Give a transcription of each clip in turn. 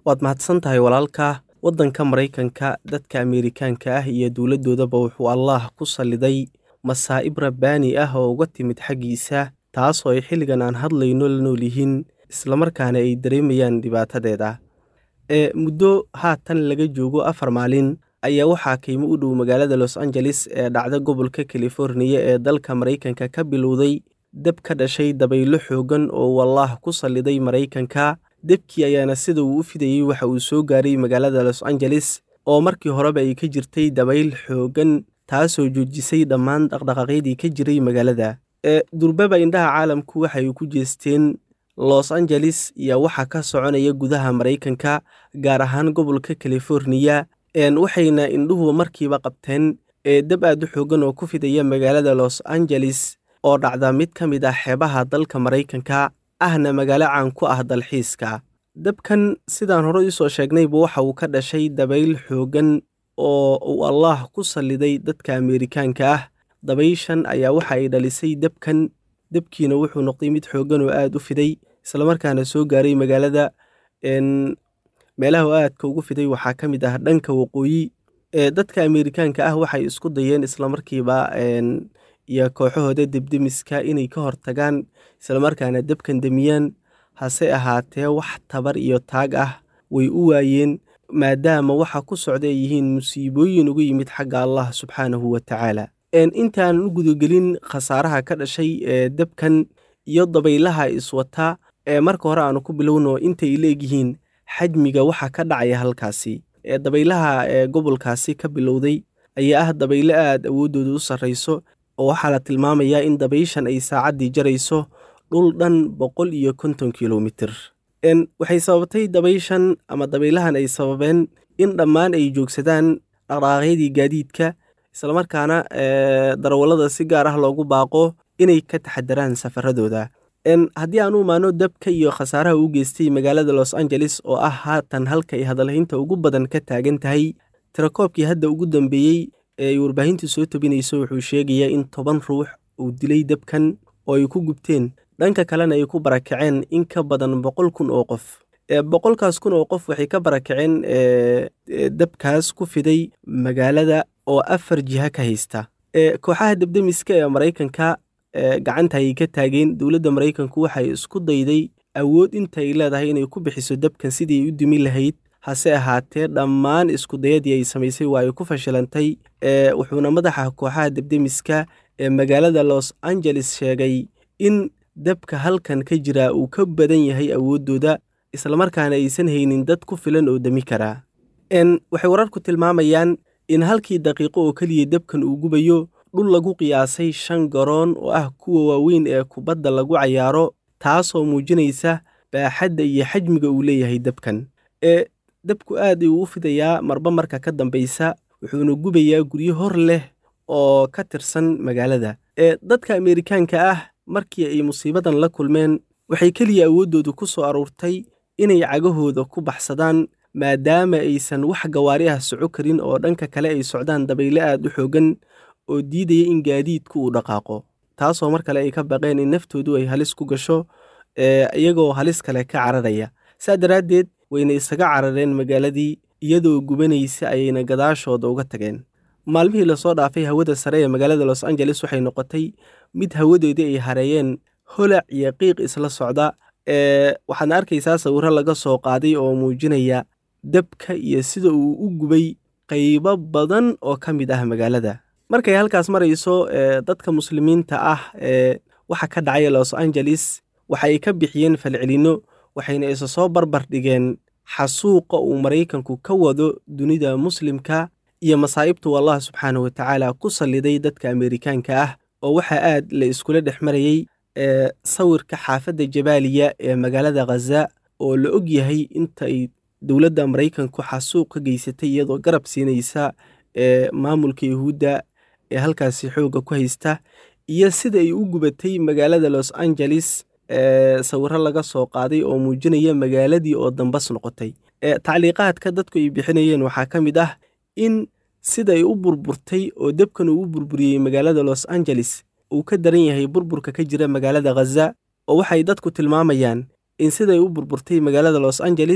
waad mahadsan tahay walaalka waddanka maraykanka dadka ameerikaanka ah iyo dowladdoodaba wuxuu allaah ku salliday masaa'ib rabbaani ah oo uga timid xaggiisa taasoo ay xilligan aan hadlayno la nool yihiin islamarkaana ay dareemayaan dhibaatadeeda ee muddo haatan laga joogo afar maalin ayaa waxaa qiimo u dhow magaalada los angeles ee dhacda gobolka californiya ee dalka maraykanka ka bilowday dab ka dhashay dabaylo xoogan oo wallaah ku salliday maraykanka debkii ayaana sida uu u fidayey waxa uu soo gaaray magaalada los angeles oo markii horeba ay ka jirtay dabayl xoogan taasoo joojisay dhammaan dhaqdhaqaaqyadii ka jiray magaalada ee durbaba indhaha caalamku waxay ku jeesteen los angeles iyo waxa ka soconaya gudaha maraykanka gaar ahaan gobolka californiya waxayna indhuhu markiiba qabteen ee dab aad u xoogan oo ku fidaya magaalada los angeles oo dhacda mid ka mid ah xeebaha dalka maraykanka ahna magaalo caan ku ah dalxiiska dabkan sidaan hore iisoo sheegnayba waxa uu ka dhashay dabayl xoogan oo uu allaah ku salliday dadka ameerikaanka ah dabayshan ayaa waxa ay dhalisay debkan debkiina wuxuu noqday mid xoogan oo aad u fiday islamarkaana soo gaaray magaalada meelaha aadka ugu fiday waxaa ka mid ah dhanka waqooyi ee dadka ameerikaanka ah waxay isku dayeen islamarkiiba iyo kooxahooda debdemiska inay ka hortagaan islamarkaana debkan demiyaan hase ahaatee wax tabar iyo taag ah way u waayeen maadaama waxa ku socda ay yihiin musiibooyin uga yimid xagga allah subxaanahu wa tacaala intaan u gudagelin khasaaraha ka dhashay ee debkan iyo dabaylaha iswata ee marka hore aanu ku bilowno intay leegyihiin xajmiga waxa ka dhacaya halkaasi ee dabaylaha ee gobolkaasi ka bilowday ayaa ah dabaylo aad awooddooda u sarrayso oo waxaa la tilmaamayaa in dabayshan ay saacaddii jarayso dhul dhan boqol iyo konton kilomitir waxay sababatay dabayshan ama dabaylahan ay sababeen in dhammaan ay joogsadaan dhaqdhaqaaqyadii gaadiidka islamarkaana darawallada si gaar ah loogu baaqo inay ka taxadaraan safaradooda haddii aan u imaano dabka iyo khasaaraha u geystay magaalada los angeles oo ah haatan halka ay hadalhaynta ugu badan ka taagan tahay tirakoobkii hadda ugu dambeeyey ee ay warbaahintu soo tabinayso wuxuu sheegayaa in toban ruux uu dilay dabkan oo ay ku gubteen dhanka kalena ay ku barakaceen in ka badan boqol kun oo qof boqolkaas kun oo qof waxay ka barakaceen dabkaas ku fiday magaalada oo afar jiha ka haysta kooxaha debdemiska ee maraykanka gacanta ayay ka taageen dowladda maraykanku waxay isku dayday awood intay leedahay inay ku bixiso dabkan sidii ay u dumi lahayd hase ahaatee dhammaan iskudayadii ay samaysay waa ay ku fashilantay wuxuuna madaxa kooxaha debdemiska ee magaalada los angeles sheegay in dabka halkan ka jira uu ka badan yahay awooddooda islamarkaana aysan haynin dad ku filan oo demi karaa waxay wararku tilmaamayaan in halkii daqiiqo oo keliya dabkan uu gubayo dhul lagu qiyaasay shan garoon oo ah kuwa waaweyn ee kubadda lagu cayaaro taasoo muujinaysa baaxadda iyo xajmiga uu leeyahay dabkan ee dabku aad ayuu u fidayaa marba marka ka dambaysa wuxuuna gubayaa guryo hor leh oo ka tirsan magaalada ee dadka ameerikaanka ah markii ay musiibadan la kulmeen waxay keliya awooddoodu ku soo aruurtay inay cagahooda ku baxsadaan maadaama aysan wax gawaari ah soco karin oo dhanka kale ay socdaan dabayle aad u xoogan oo diidaya in gaadiidku uu dhaqaaqo taasoo mar kale ay ka baqeen in naftoodu ay halis ku gasho iyagoo halis kale ka cararaya saa daraaddeed wayna isaga carareen magaaladii iyadoo gubanaysa ayayna gadaashooda uga tageen maalmihii lasoo dhaafay hawada sare ee magaalada los angeles waxay noqotay mid hawadeedii ay hareeyeen holac iyo qiiq isla socda waxaadna arkaysaa sawirro laga soo qaaday oo muujinaya dabka iyo sida uu u gubay qaybo badan oo ka mid ah magaalada markay halkaas marayso dadka muslimiinta ah ee waxa ka dhacaya los angeles waxa ay ka bixiyeen falcelinno waxayna isa soo barbar dhigeen xasuuqa uu maraykanku ka wado dunida muslimka iyo masaa'ibtu allah subxaana wa tacaala ku salliday dadka ameerikaanka ah oo waxaa aad la iskula dhex marayey ee sawirka xaafadda jabaaliya ee magaalada khaza oo la og yahay intaay dowladda maraykanku xasuuq ka geysatay iyadoo garab siinaysa ee maamulka yahuudda ee halkaasi xoogga ku haysta iyo sida ay u gubatay magaalada los angeles ee sawirro laga soo qaaday oo muujinaya magaaladii oo dambas noqotay ee tacliiqaadka dadku ay bixinayeen waxaa ka mid ah in sida ay u burburtay oo debkan uu u burburiyey magaalada los angeles uu ka daran yahay burburka ka jira magaalada khaza oo waxay dadku tilmaamayaan in siday u burburtay magaalada los angeles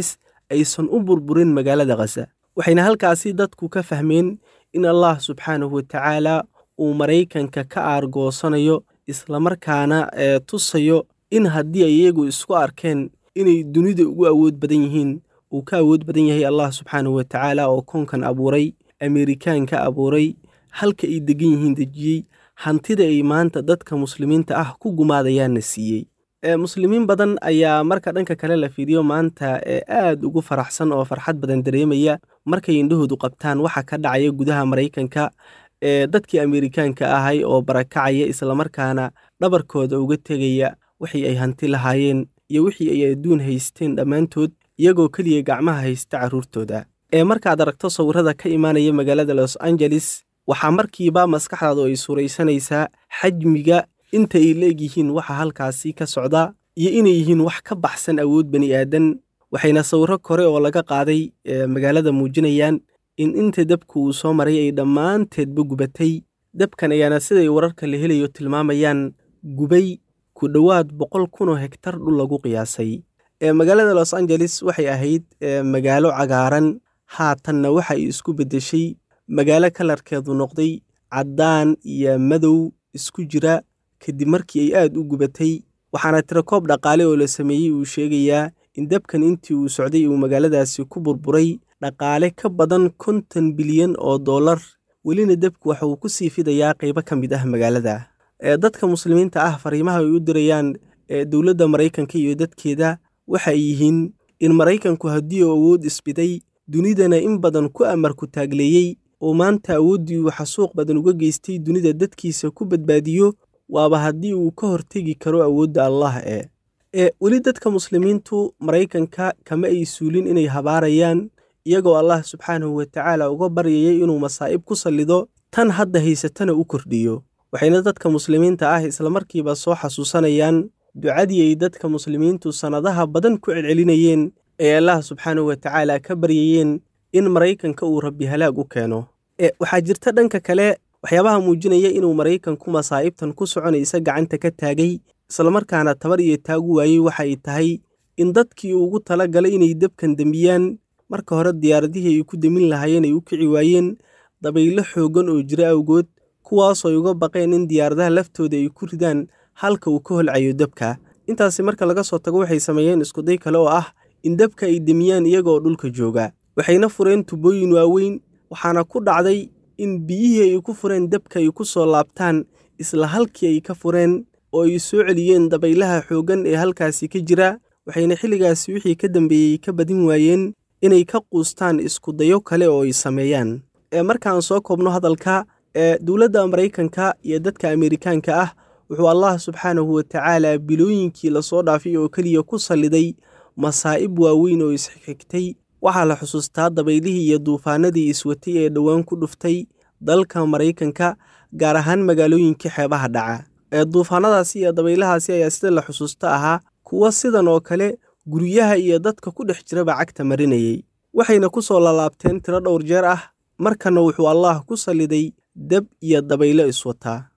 aysan u burburin magaalada khaza waxayna halkaasi dadku ka fahmeen in allah subxaanahu watacaala uu maraykanka ka aargoosanayo islamarkaana ee tusayo in haddii ay iyagu isku arkeen inay dunida ugu awood badan yihiin uu ka awood badan yahay allah subxaanahu watacaala oo koonkan abuuray ameerikaanka abuuray halka ay degan yihiin dejiyey hantida ay maanta dadka muslimiinta ah ku gumaadayaanna siiyey muslimiin badan ayaa marka dhanka kale la fiiriyo maanta ee aad ugu faraxsan oo farxad badan dareemaya markay indhahoodu qabtaan waxa ka dhacaya gudaha maraykanka ee dadkii ameerikaanka ahay oo barakacaya islamarkaana dhabarkooda uga tegaya wixii ay hanti lahaayeen iyo wixii ay adduun haysteen dhammaantood iyagoo keliya gacmaha haysta carruurtooda ee markaad aragto sawirrada ka imaanaya magaalada los angeles waxaa markiiba maskaxdaadu ay suuraysanaysaa xajmiga inta ay leegyihiin waxa halkaasi ka socda iyo inay yihiin wax ka baxsan awood bani aadan waxayna sawirro kore oo laga qaaday magaalada muujinayaan in inta dabku uu soo maray ay dhammaanteedba gubatay dabkan ayaana siday wararka la helayo tilmaamayaan gubay ku dhowaad boqol kunoo hegtar dhul lagu qiyaasay magaalada los angeles waxay ahayd magaalo cagaaran haatanna waxa ay isku beddeshay magaalo kalarkeedu noqday caddaan iyo madow isku jira kadib markii ay aad u gubatay waxaana tirakoob dhaqaale oo la sameeyey uu sheegayaa in dabkan intii uu socday uu magaaladaasi ku burburay dhaqaale ka badan konton bilyan oo dollar welina dabku waxa uu ku sii fidayaa qaybo ka mid ah magaalada dadka muslimiinta ah fariimaha ay u dirayaan dowladda maraykanka iyo dadkeeda waxa ay yihiin in maraykanku haddii uu awood isbiday dunidana in badan ku amarku taagleeyey oo maanta awooddii uu xasuuq badan uga geystay dunida dadkiisa ku badbaadiyo waaba haddii uu ka hortegi karo awoodda allah ee ee weli dadka muslimiintu maraykanka kama ay suulin inay habaarayaan iyagoo allah subxaanahu watacaala uga baryayay inuu masaa'ib ku sallido tan hadda haysatana u kordhiyo waxayna dadka muslimiinta ah islamarkiiba soo xasuusanayaan ducadii ay dadka muslimiintu sannadaha badan ku celcelinayeen ee allah subxaanahu watacaala ka baryayeen in maraykanka uu rabbi halaag u keeno waxaa jirta dhanka kale waxyaabaha muujinaya inuu maraykanku masaa'ibtan ku soconaysa gacanta ka taagay islamarkaana tabar iyo taagu waayey waxay tahay in dadkii ugu tala galay inay dabkan dembiyaan marka hore diyaaradihii ay ku demin lahaayeen ay u kici waayeen dabaylo xooggan oo jira awgood kuwaasoo ay uga baqeen in diyaaradaha laftooda ay ku ridaan halka uu ka holcayo dabka intaasi marka laga soo tago waxay sameeyeen iskuday kale oo ah in dabka ay demiyaan iyagaoo dhulka jooga waxayna fureen tubooyin waaweyn waxaana ku dhacday in biyihii ay ku fureen dabka ay ku soo laabtaan isla halkii ay ka fureen oo ay soo celiyeen dabaylaha xooggan ee halkaasi ka jira waxayna xilligaasi wixii ka dambeeyey ka badin waayeen inay ka quustaan iskudayo kale oo ay sameeyaan ee markaan soo koobno hadalka ee dowladda maraykanka iyo dadka ameerikaanka ah wuxuu allah subxaanahu watacaala bilooyinkii lasoo dhaafay oo keliya ku salliday masaa'ib waaweyn oo isxigxigtay waxaa la xusuustaa dabaylihii iyo duufaanadii iswatay ee dhowaan ku dhuftay dalka maraykanka gaar ahaan magaalooyinkii xeebaha dhaca ee duufaanadaasi iyo dabaylahaasi ayaa sida la xusuusta ahaa kuwa sidan oo kale guryaha iyo dadka ku dhex jiraba cagta marinayey waxayna ku soo lalaabteen tiro dhowr jeer ah markana wuxuu allaah ku salliday dab iyo dabaylo iswataa